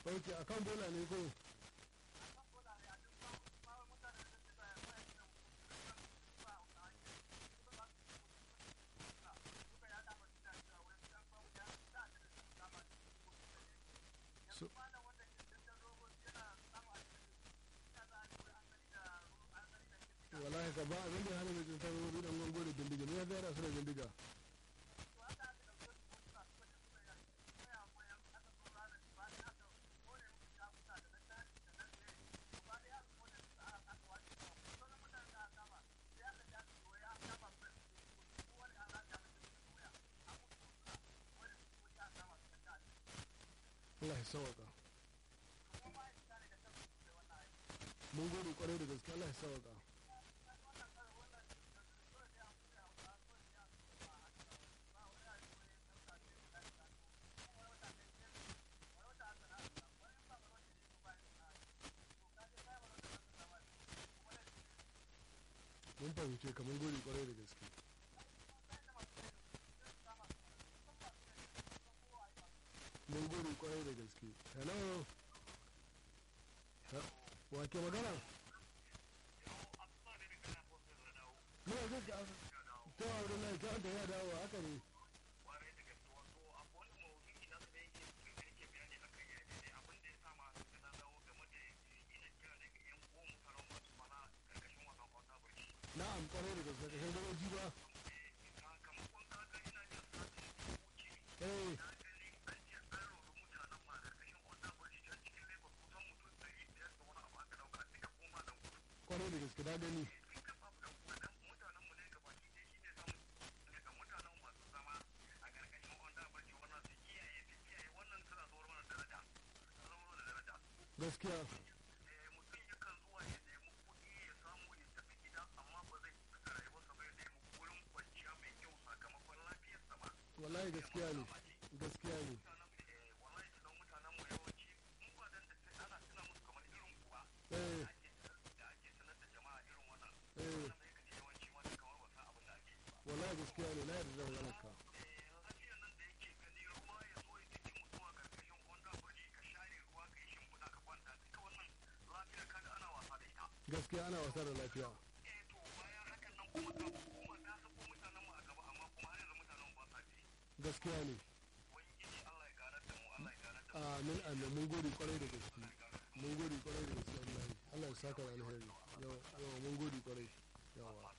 ok a kan bola ne ko so wallahi ka ba abin da ya hana mai tsintar wuri dan gongo da bindiga ne ya zara su da bindiga Allah ya sawaka mun gode kwarai da gaske Allah ya sawaka mun fahimce ka mun gode kwarai da gaske mun gode kwarai da gaske hello wa ke magana muna jin ka ta wa wurin lai ta da ya dawo haka ne na'am kwarai da gaske kashin garoji ba eh kwarai da gaske da gani gaskiya wallahi gaskiya ne gaskiya ne eh eh wallahi gaskiya ne na yarda da maganar ka gaskiya ana wasa da lafiya gaskiya ne amin amin mun gode kwarai da gaske mun gode kwarai da gaske wallahi Allah ya saka da alheri yawa yawa mun gode kwarai yawa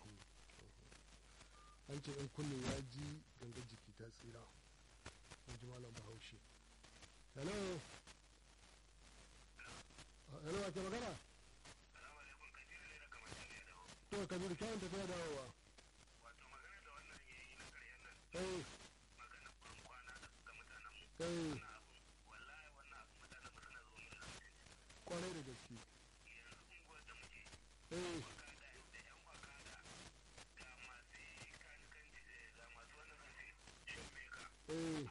an ce in kunne ya ji gangar jiki ta tsira in ji malam bahaushe hello hello ake magana to kabiru kyawun tafiya dawowa eh eh kwarai da gaske eh eh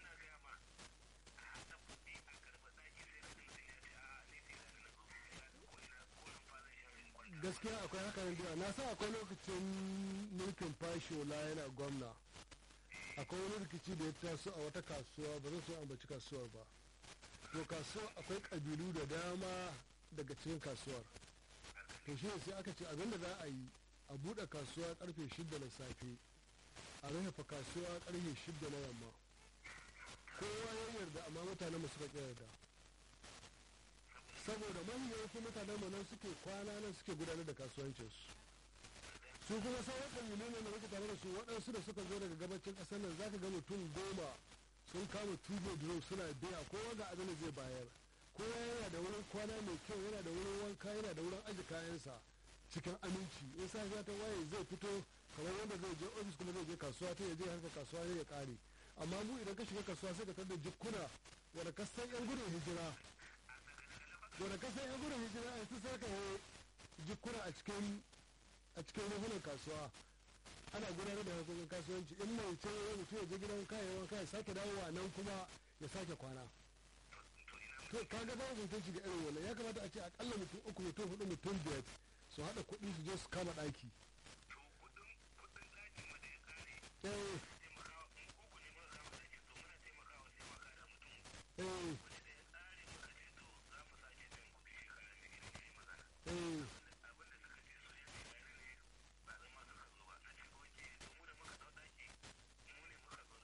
gaskiya akwai haka biya na sa akwai lokacin mulkin fashola yana gwamna akwai wani rikici da ya taso a wata kasuwa ba zan so ambaci kasuwar ba to kasuwa akwai kabilu da dama daga cikin kasuwar to shi sai aka ce abinda za a yi a buɗe kasuwa karfe shida na safe a rufe kasuwa karfe shida na yamma kowa ya yarda amma mutanen mu suka yarda saboda manyan mutanen mu nan suke kwana nan suke gudanar da kasuwancinsu su kuma sauran ƙabilu ne da muke tare da su waɗansu da suka zo daga gabacin ƙasar nan zaka ga mutum goma sun kama tubo duro suna biya kowa ga abin da zai bayar kowa yana da wurin kwana mai kyau yana da wurin wanka yana da wurin aji kayansa cikin aminci in safiya ta waye zai fito kamar wanda zai je ofis kuma zai je kasuwa ta ya je harkar kasuwa ne ya kare amma mu idan ka shiga kasuwa sai ka tada jikkuna wanda ka san yan gudun hijira wanda ka san yan gudun hijira a su sai ka yi jikkuna a cikin a cikin ruhunan kasuwa ana gudanar da harkokin kasuwanci in mai ce ya mutu ya je gidan kayan wanka ya sake dawowa nan kuma ya sake kwana to kaga ba mutum shiga irin wannan ya kamata a ce akalla mutum uku mutum hudu mutum biyar su haɗa kuɗi su je su kama ɗaki eh eh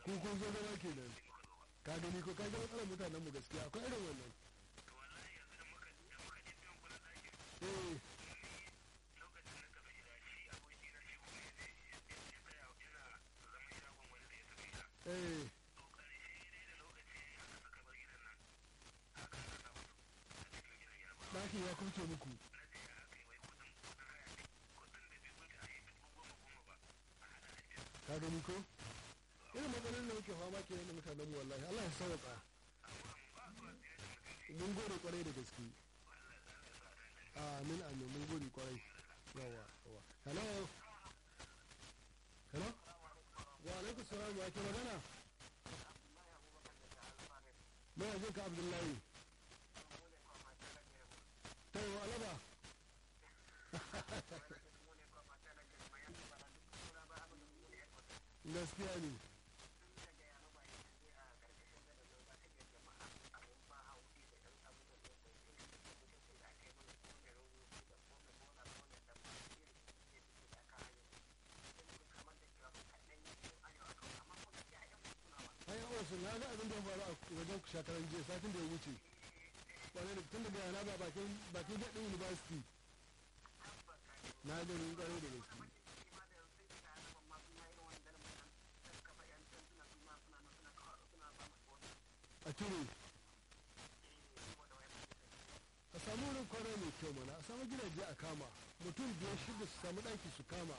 ku kun zo zama kenan ka gani ko ka ga matsalar mutanen mu gaskiya akwai irin wannan eh eh ɗakin ya kurce muku ka gani ko irin matsalolin da muke fama ke da mutanen mu wallahi Allah ya sauka mun gode kwarai da gaske amin amin mun gode kwarai yawa yawa hello hello wa alaikum salam wa ke magana mai jin ka abdullahi ta yi wa alaba gaskiya ne ai yawan sun na ga abin da ya faru a wajen shakaran jiya satin da ya wuce kwanar da tun daga yana ba bakin bakin jaɗin university na gani kwarai da gaske a cire a samu wurin kwanar mai kyau mana a samu gidaje a kama mutum biyar shida su samu ɗaki su kama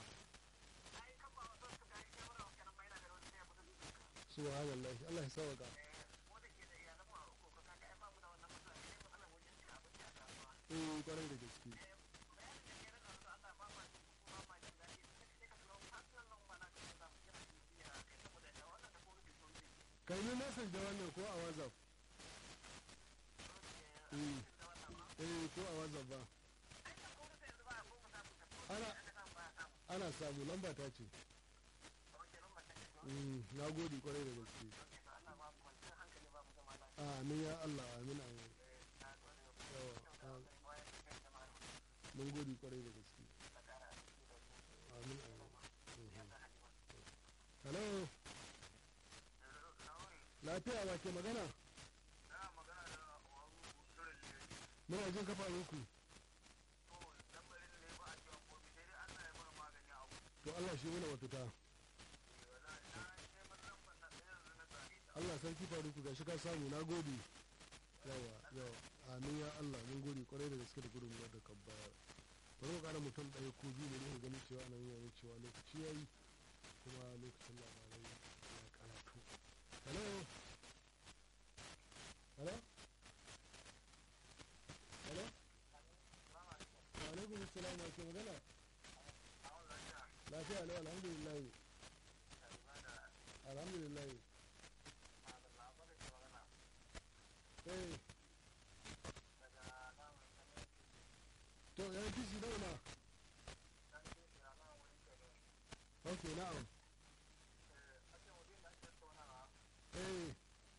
subhanallah Allah ya sauka eh kwarai da gaske kai ni message da wannan ko a whatsapp eh eh ko a whatsapp ba ana ana samu lamba ta ce na gode kwarai da gaske amin ya Allah amin amin yawa mun gode kwarai da gaske amin amin hello lafiya ba ke magana muna jin kafa ku to Allah shi muna mafita Allah sarki faruku ga shi ka samu na gode yawa yawa amin ya Allah mun gode kwarai da gaske da gudun da ka bayar bari mu kara mutum ɗaya ko biyu ne ne gani cewa anan yana cewa lokaci ya yi kuma lokacin labarai ya karatu hello hello hello wa alaikum assalam wa ke magana lafiya lau alhamdulillah alhamdulillah eh to ya kisi nawa na ok na'am eh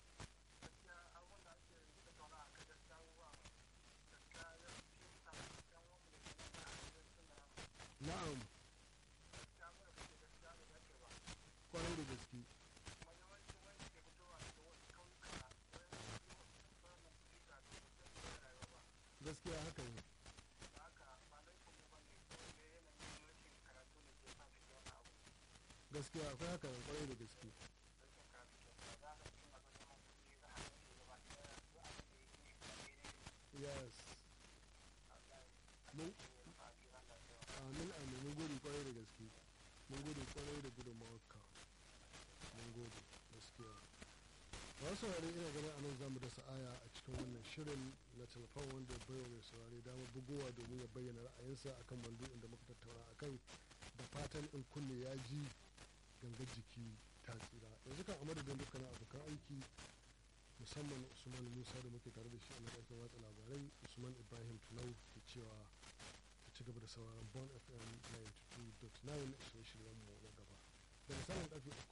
na'am kwarai da gaske gaskiya haka ne gaskiya akwai haka ne kwarai da gaske yes mun amin amin mun gode kwarai da gaske mun gode kwarai da gudunmawarka mun gode gaskiya masu saurari ina ganin a nan zamu dasa aya a cikin wannan shirin na telefon wanda baiwa mai saurari damar bugowa domin ya bayyana ra'ayinsa akan mandu'in da muka tattauna akan da fatan in kunne ya ji gangar jiki ta tsira yanzu kan a madadin dukkanin abokan aiki musamman usman musa da muke tare da shi a nan aikin watsa labarai usman ibrahim tunau ke cewa ta ci gaba da sauraron bon fm 92.9 shirye-shiryenmu na gaba da misalin karfe